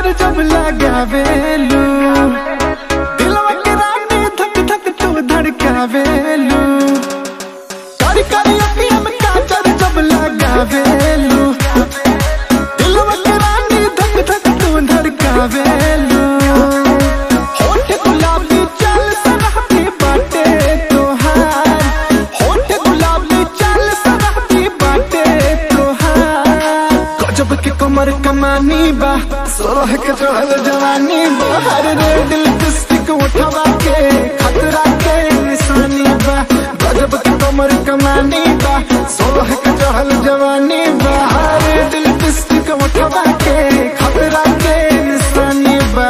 काजर जब लगावेलू दिलवा के रानी धक धक तू धड़कावेलू कारी कारी अखियां में काजर जब लगावेलू दिलवा के रानी धक धक तू धड़कावेलू होठ गुलाबी चल सरहती बाटे तोहार होठ गुलाबी चल सरहती बाटे तोहार गजब के कमर कमानी बा सोलह के चढ़ल जवानी बा हर रे दिल लिपस्टिक उठवा के खतरा के निशानी बा गजब के कमर कमानी बा सोलह के चढ़ल जवानी बा हर रे दिल लिपस्टिक उठवा के खतरा के निशानी बा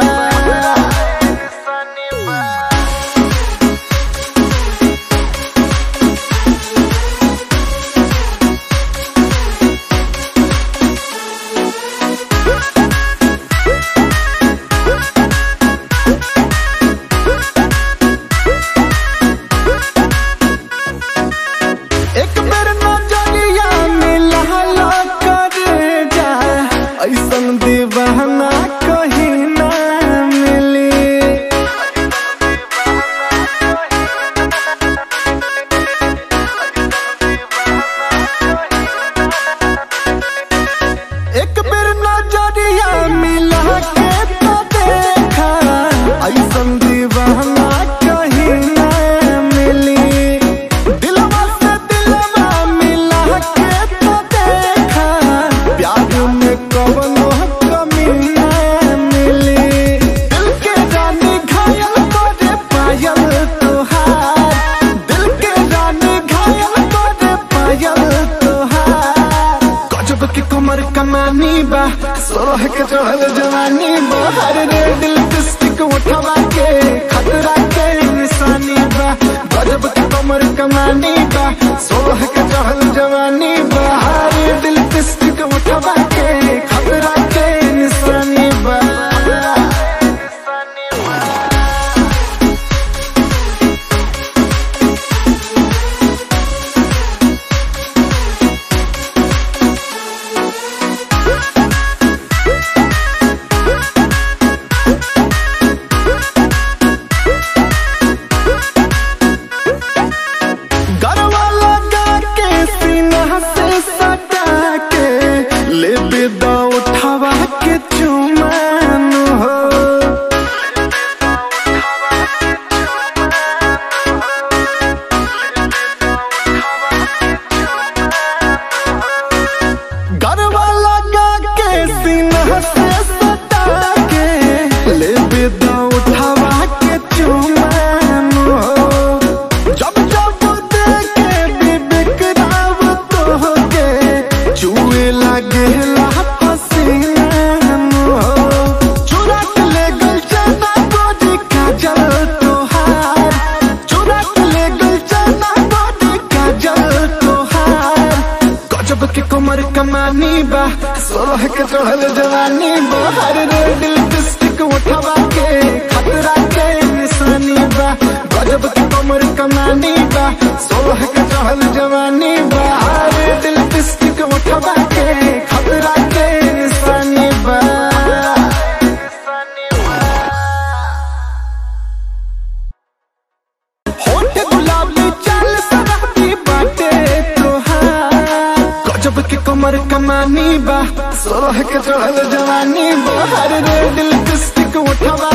एक बेर नजरिया मिला करे जा ऐसन दीवाना कहीं ना मिली एक बेर नजरिया मिला के तो देखा ऐसन दीवाना कहीं ना मिली दिलवा से दिलवा मिला के तो देखा प्यार में कवनो कमी ना मिली दिल के रानी घायल करे पायल तोहार दिल के रानी घायल करे पायल तोहार गजब के कमर कमानी बा सोलह के चढ़ल जवानी बा हर रे दिल लिपस्टिक उठवा के खतरा के निशानी बा गजब के कमर कमानी बा सोलह के चढ़ल जवानी बा हर रे दिल लिपस्टिक उठवा के खतरा के निशानी बा गरवा लगा के सीना से सटा के ले बेदा उठावा के चुमान हो गरवा लगा के सीना से सटा के ले बेदा उठावा के चुमान हो जब जब देखे विवेक राव तोहके चुए लागेला पसीना हो चुरा के ले गल चना गोदी काजल तोहार चुरा के ले गल चना गोदी काजल तोहार गजब के कमर कमानी बा सोलह के चढ़ल जवानी बा हर रे दिल लिपस्टिक उठवा के खतरा के निशानी बा गजब के कमर कमानी बा सोलह के चढ़ल जवानी बा हर रे दिल लिपस्टिक उठवा के खतरा के निशानी बा होठ गुलाबी चल सरहती बाटे तोहार गजब के कमर कमानी बा सोलह के चढ़ल जवानी बा हर रे दिल लिपस्टिक उठवा